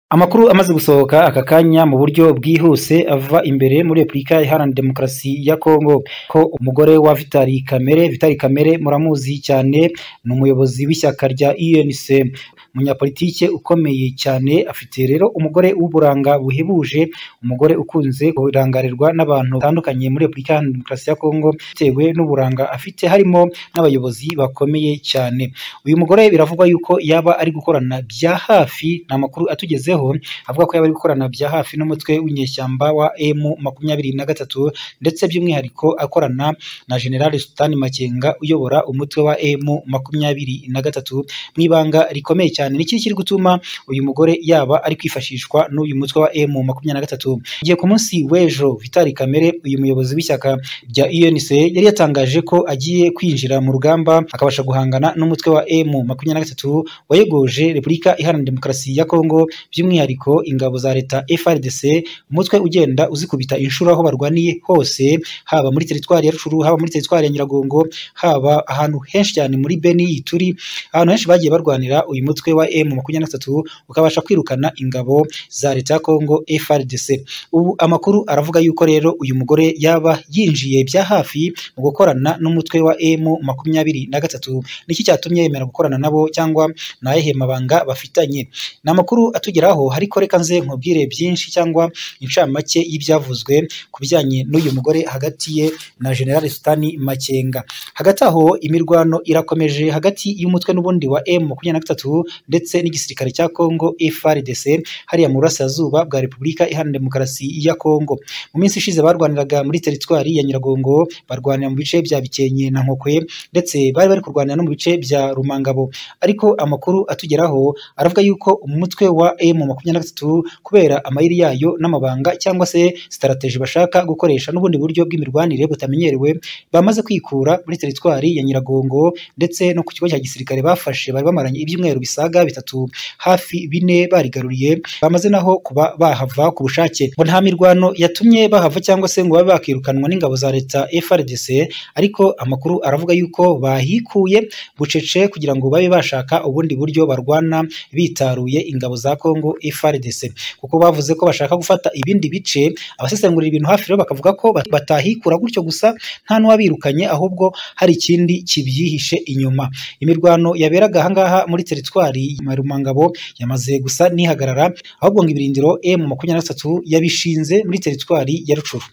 Amakuru amaze gusohoka aka kanya mu buryo bwihuse ava imbere muri Repubulika Iharanira Demokarasi ya Kongo, ko umugore wa Vitali Kamere, Vitali Kamere muramuzi cyane ni umuyobozi w'ishyaka rya UNC, umunyapolitiki ukomeye cyane, afite rero umugore w'uburanga buhebuje, umugore ukunze kurangarirwa n'abantu batandukanye muri Repubulika Iharanira Demokarasi ya Kongo, bitewe n'uburanga afite harimo n'abayobozi bakomeye cyane. Uyu mugore biravugwa yuko yaba ari gukorana bya hafi, ni amakuru atugezeho avuga ko yaba ari gukorana bya hafi n'umutwe w'inyeshyamba wa emu makumyabiri na gatatu, ndetse by'umwihariko akorana na General Sultan Makenga uyobora umutwe wa emu makumyabiri na gatatu mu ibanga rikomeye cyane. Ni iki kiri gutuma uyu mugore yaba ari kwifashishwa n'uyu mutwe wa emu makumyabiri na gatatu? Igihe ku munsi w'ejo Vitali Kamere, uyu muyobozi w'ishyaka rya UNC yari yatangaje ko agiye kwinjira mu rugamba akabasha guhangana n'umutwe wa emu makumyabiri na gatatu wayogoje Repubulika Iharanira Demokarasi ya Kongo by'umwihariko ingabo za leta FRDC, umutwe ugenda uzikubita inshuro aho barwaniye hose, haba muri teritwari ya Rutshuru, haba muri teritwari ya Nyiragongo, haba ahantu henshi cyane muri Beni, turi ahantu henshi bagiye barwanira uyu mutwe wa M makumyabiri na gatatu ukabasha kwirukana ingabo za leta ya Kongo FRDC. Ubu amakuru aravuga yuko rero uyu mugore yaba yinjiye bya hafi mu gukorana n'umutwe wa M makumyabiri na gatatu. Niki cyatumye yemera gukorana nabo cyangwa ni ayahe mabanga bafitanye? Ni amakuru atugeraho ariko reka nze nkubwire byinshi cyangwa incamake y'ibyavuzwe ku bijyanye n'uyu mugore hagati ye na General Sultani Makenga. Hagati aho imirwano irakomeje hagati y'umutwe n'ubundi wa M makumyabiri na gatatu ndetse n'igisirikare cya Kongo FARDC hariya mu burasirazuba bwa Repubulika Iharanira Demokarasi ya Kongo. Mu minsi ishize barwaniraga muri teritwari ya Nyiragongo, barwanira mu bice bya Bikenke na Nkokwe ndetse bari bari kurwanira no mu bice bya Rumangabo. Ariko amakuru atugeraho aravuga yuko umutwe wa M makumyabiri na gatatu kubera amayeri yayo n'amabanga cyangwa se sitarateji bashaka gukoresha n'ubundi buryo bw'imirwanire butamenyerewe, bamaze kwikura muri teritwari ya Nyiragongo ndetse no ku kigo cya gisirikare bafashe bari bamaranye ibyumweru bisaga bitatu hafi bine barigaruriye, bamaze naho kuba bahava ku bushake. Ngo nta mirwano yatumye bahava cyangwa se ngo babe bakirukanwa n'ingabo za leta FARDC, ariko amakuru aravuga yuko bahikuye bucece kugira ngo babe bashaka ubundi buryo barwana bitaruye ingabo za Kongo FARDC kuko bavuze ko bashaka gufata ibindi bice. Abasesengurira ibintu hafi rero bakavuga ko batahikura gutyo gusa nta n'uwabirukanye, ahubwo hari ikindi kibyihishe inyuma. Imirwano yaberaga ahangaha muri teritwari ya Rumangabo yamaze gusa n'ihagarara, ahubwo ngo ibirindiro M makumyabiri na gatatu yabishinze muri teritwari ya Rucuru.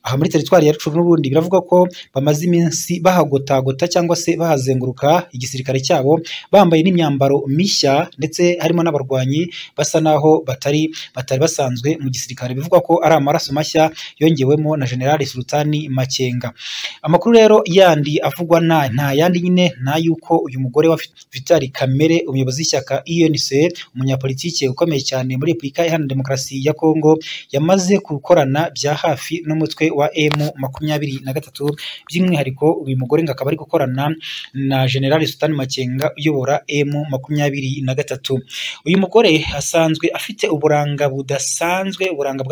Aha muri teritwari ya Rucuru n'ubundi biravuga ko bamaze iminsi bahagotagota cyangwa se bahazenguruka igisirikare cyabo, bambaye n'imyambaro mishya ndetse harimo n'abarwanyi basa naho batari batari basanzwe mu gisirikare, bivugwa ko ari amaraso mashya yongewemo na General Sultani Makenga. Amakuru rero yandi avugwa nta nta yandi nyine nta yuko uyu mugore wa Vitali Kamere umuyobozi w'ishyaka UNC umunyapolitike ukomeye cyane muri Repubulika Iharanira Demokarasi ya Kongo yamaze gukorana bya hafi n'umutwe wa M makumyabiri na gatatu, by'umwihariko uyu mugore ngo akaba ari gukorana na General Sultani Makenga uyobora M makumyabiri na gatatu. Uyu mugore asanzwe afite uburanga budasanzwe, uburanga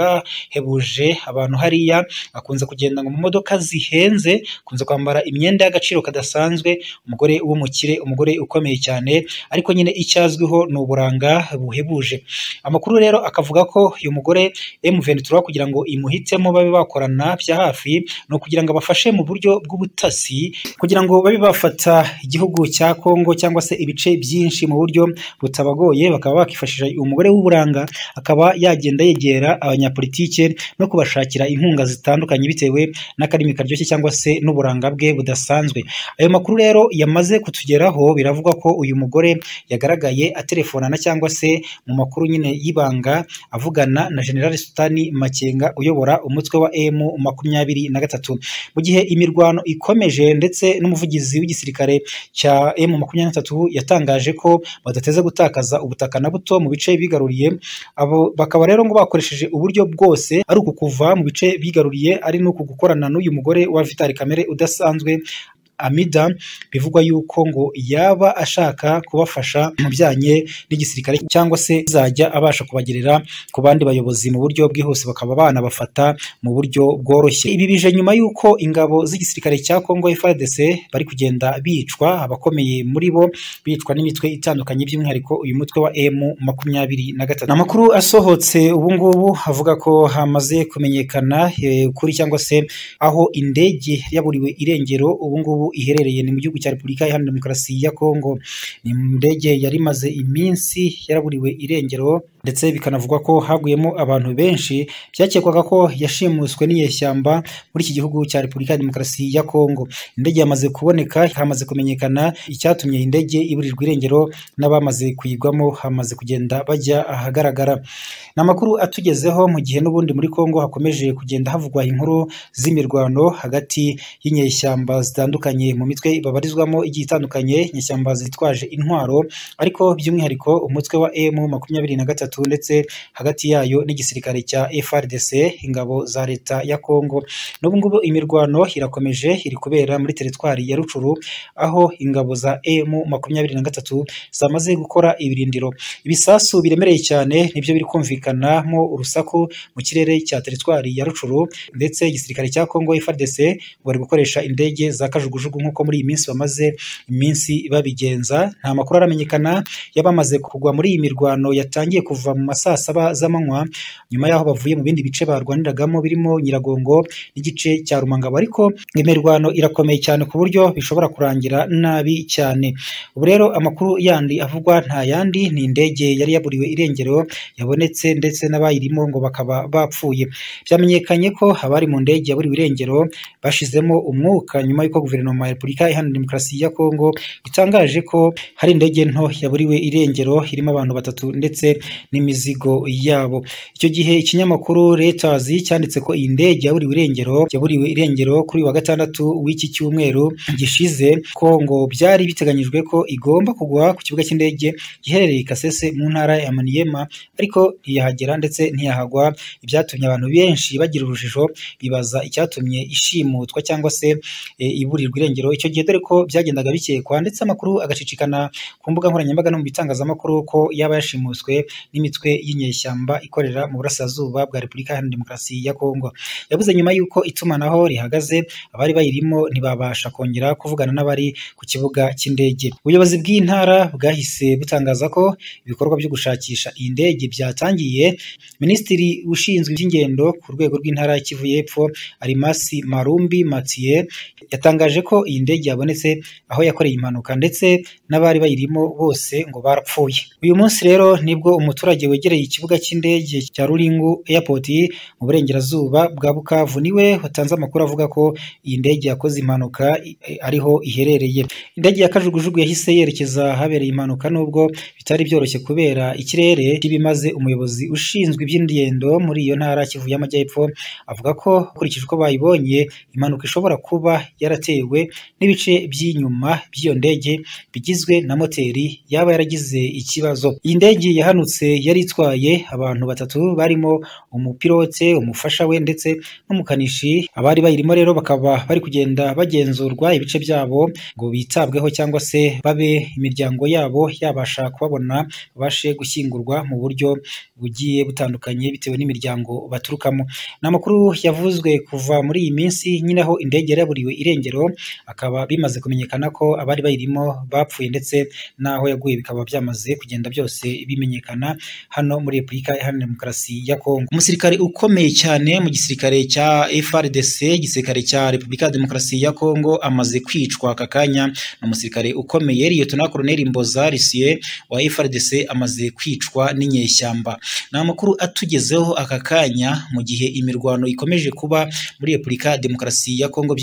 bwahebuje abantu hariya, akunze kugenda mu modoka zihenze, akunze kwambara imyenda y'agaciro kadasanzwe, umugore w'umukire, umugore ukomeye cyane, ariko nyine icyo azwiho ni uburanga buhebuje. Amakuru rero akavuga ko uyu mugore M23 kugira ngo imuhitemo babe bakorana bya hafi, ni ukugira ngo abafashe mu buryo bw'ubutasi, kugira ngo babe bafata igihugu cya Kongo cyangwa se ibice byinshi mu buryo butabagoye, bakaba bakifashisha umugore w'uburanga akaba yagenda yegera abanyapolitike no kubashakira inkunga zitandukanye bitewe n'akarimi karyoshye cyangwa se n'uburanga bwe budasanzwe. Ayo makuru rero yamaze kutugeraho, biravugwa ko uyu mugore yagaragaye atelefonana cyangwa se mu makuru nyine y'ibanga avugana na General Sultani Makenga uyobora umutwe wa M makumyabiri na gatatu. Mu gihe imirwano ikomeje ndetse n'umuvugizi w'igisirikare cya M makumyabiri na gatatu yatangaje ko badateze gutakaza ubutaka na buto mu bice bigaruriye, abo bakaba rero ngo bakoresheje uburyo bwose ari uku kuva mu bice bigaruriye, ari n'uku gukorana n'uyu mugore wa Vitali Kamere udasanzwe amida bivugwa yuko ngo yaba ashaka kubafasha mu bijyanye n'igisirikare cyangwa se azajya abasha kubagerera ku bandi bayobozi mu buryo bwihuse bakaba banabafata mu buryo bworoshye ibi bije nyuma y'uko ingabo z'igisirikare cya congo FARDC bari kugenda bicwa abakomeye muri bo bicwa n'imitwe itandukanye by'umwihariko uyu mutwe wa M makumyabiri na gatatu amakuru asohotse ubungubu avuga ko hamaze kumenyekana eh, ukuri cyangwa se aho indege yaburiwe irengero ubungubu iherereye ni mu gihugu cya repubulika iharanira demokarasi ya congo ni indege yari imaze iminsi yaraburiwe irengero ndetse bikanavugwa ko haguyemo abantu benshi byakekwaga ko yashimuswe n'inyeshyamba muri iki gihugu cya repubulika ya demokarasi ya congo indege yamaze kuboneka hamaze kumenyekana icyatumye iyi ndege iburirwa irengero n'abamaze kuyigwamo hamaze kugenda bajya ahagaragara ni amakuru atugezeho mu gihe n'ubundi muri congo hakomeje kugenda havugwa inkuru z'imirwano hagati y'inyeshyamba zitandukanye mu mitwe babarizwamo igiye itandukanye inyeshyamba zitwaje intwaro ariko by'umwihariko umutwe wa M makumyabiri na gatatu ndetse hagati yayo n'igisirikare cya FRDC ingabo za leta ya Congo n'ubu ngubu imirwano irakomeje iri kubera muri teritwari ya Rucuru aho ingabo za M makumyabiri na gatatu zamaze gukora ibirindiro ibisasu biremereye cyane nibyo biri kumvikanamo urusaku mu kirere cya teritwari ya Rucuru ndetse igisirikare cya Congo FARDC ngo bari gukoresha indege za kajugujugu nk'uko muri iyi minsi bamaze iminsi babigenza nta makuru aramenyekana y'abamaze kugwa muri iyi mirwano yatangiye kuva mu ma saa saba z'amanywa nyuma y'aho bavuye mu bindi bice barwaniragamo birimo Nyiragongo n'igice cya Rumangabo ariko imirwano irakomeye cyane ku buryo bishobora kurangira nabi cyane ubu rero amakuru yandi avugwa nta yandi ni indege yari yaburiwe irengero yabonetse ndetse n'abayirimo ngo bakaba bapfuye byamenyekanye ko abari mu ndege yaburiwe irengero bashizemo umwuka nyuma y'uko guverinoma ya repubulika iharanira demokarasi ya kongo itangaje ko hari indege nto yaburiwe irengero irimo abantu batatu ndetse n'imizigo yabo icyo gihe ikinyamakuru Reuters cyanditse ko iyi ndege yaburiwe irengero yaburiwe irengero kuri uyu wa gatandatu w'iki cyumweru gishize ko ngo byari biteganyijwe ko igomba kugwa ku kibuga cy'indege giherereye i Kasese mu ntara ya Maniema ariko ntiyahagera ndetse ntiyahagwa ibyatumye abantu benshi bagira urujijo bibaza icyatumye ishimutwa cyangwa se e, iburirwa irengero icyo gihe dore ko byagendaga bikekwa ndetse amakuru agacicikana ku mbuga nkoranyambaga no mu bitangazamakuru ko yaba yashimuswe n'imitwe y'inyeshyamba ikorera mu burasirazuba bwa repubulika iharanira demokarasi ya kongo yavuze nyuma y'uko itumanaho rihagaze abari bayirimo ntibabasha kongera kuvugana n'abari ku kibuga cy'indege ubuyobozi bw'iyi ntara bwahise butangaza ko ibikorwa byo gushakisha iyi ndege byatangiye minisitiri ushinzwe iby'ingendo ku rwego rw'intara y'ikivu y'epfo arimasi marumbi matiye yatangaje ko iyi ndege yabonetse aho yakoreye impanuka ndetse n'abari bayirimo bose ngo barapfuye uyu munsi rero nibwo umuturage wegereye ikibuga cy'indege cya ruringu airport mu burengerazuba bwa bukavu niwe watanze amakuru avuga ko iyi ndege yakoze impanuka i- i- ariho iherereye indege ya kajugujugu yahise yerekeza ahabereye impanuka nubwo bitari byoroshye kubera ikirere kibimaze umuyobozi ushinzwe iby'ingendo muri iyo ntara kivu y'amajyepfo avuga ko ukurikije uko bayibonye impanuka ishobora kuba yaratewe n'ibice by'inyuma by'iyo ndege bigizwe na moteri yaba yaragize ikibazo iyi ndege yahanutse yari itwaye abantu batatu barimo umupilote umufasha we ndetse n'umukanishi abari bayirimo rero bakaba bari kugenda bagenzurwa ibice byabo ngo bitabweho cyangwa se babe imiryango yabo yabasha kubabona babashe gushyingurwa mu buryo bugiye butandukanye bitewe n'imiryango baturukamo ni amakuru yavuzwe kuva muri iyi minsi nyine aho indege yari yaburiwe irengero akaba bimaze kumenyekana ko abari bayirimo bapfuye ndetse n'aho yaguye bikaba byamaze kugenda byose bimenyekana hano muri repubulika iharanira demokarasi ya kongo umusirikare ukomeye cyane mu gisirikare cya FRDC igisirikare cya repubulika ya demokarasi ya kongo amaze kwicwa aka kanya ni umusirikare ukomeye liyetona koroneli mboza risiye wa FRDC amaze kwicwa n'inyeshyamba ni amakuru atugezeho aka kanya mu gihe imirwano ikomeje kuba muri repubulika ya demokarasi ya kongo by'umwihariko